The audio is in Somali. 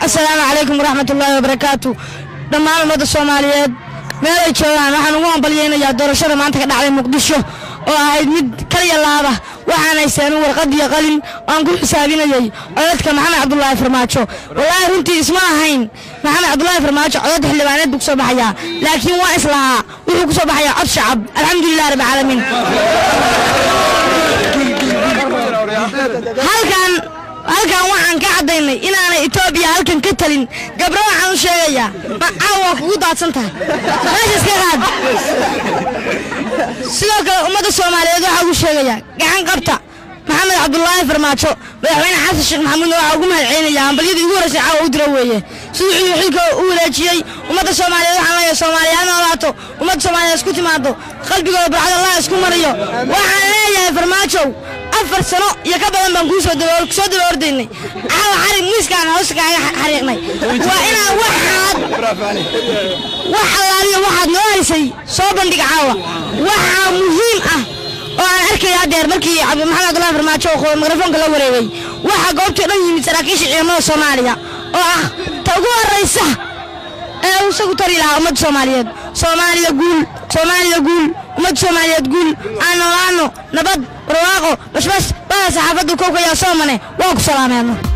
assalaamu calaykum waraxmat ullaahi wabarakaatu dhammaan ummadda soomaaliyeed meel ay joogaan waxaan ugu hambalyaynayaa doorashada maanta ka dhacday muqdisho oo ahayd mid kaliya laaba waxaan haysteen warqad iyo qalin aan ku xisaabinayay codadka maxamed cabdulaahi farmaajo wallaahi runtii isma ahayn maxamed cabdulaahi farmaajo codad xildhibaaneed buu ku soo baxayaa laakiin waa islahaa wuxuu ku soo baxayaa cod shacab alxamdulilah rabbi caalamiin halkan halkan waxaan ka caddaynay inaanay etoobiya halkan ka talin gabro waxaan u sheegayaa macaawa waa kugu daadsan tahay meesha iska qaad sidoo kale ummadda soomaaliyeed waxaa ugu sheegayaa gacan qabta maxamed cabdulaahi farmaajo madaxweyne xasan sheekh maxamuudna waxaa ugu mahad celinaya hambalyadii ugu horreysay caawa u dira weeye siduu xilka xilka u wareejiyey ummadda soomaaliyeed waxaan leeyahay soomaaliya ha noolaato ummadda soomaaliyeed isku timaado qalbigooda barcad allah isku mariyo waxaan leeyahay farmaajow afar sano iyo ka badan baan kuu soo daba soo daba ordaynay caawa xarig miiskaan hoosta kaaga xariiqnay waa inaan waxaad wax allaaliyo waxaad noo haysay soo bandhig caawa waxaa muhiim ah oo aan arkaya haddeer markii maxamed cabdullahi farmaajo oo mikrofoonka la wareegay waxaa goobtii dhan yimid saraakiisha ciidamada soomaaliya oo ah ta ugu horraysa ee uu isagu tari lahaa ummadda soomaaliyeed soomaaliya guul soomaaliya guul ummadda soomaaliyeed guul aan noolaano nabad barwaaqo bashbash baa saxaafaddu kowkayaa soomane waa ku salaameedno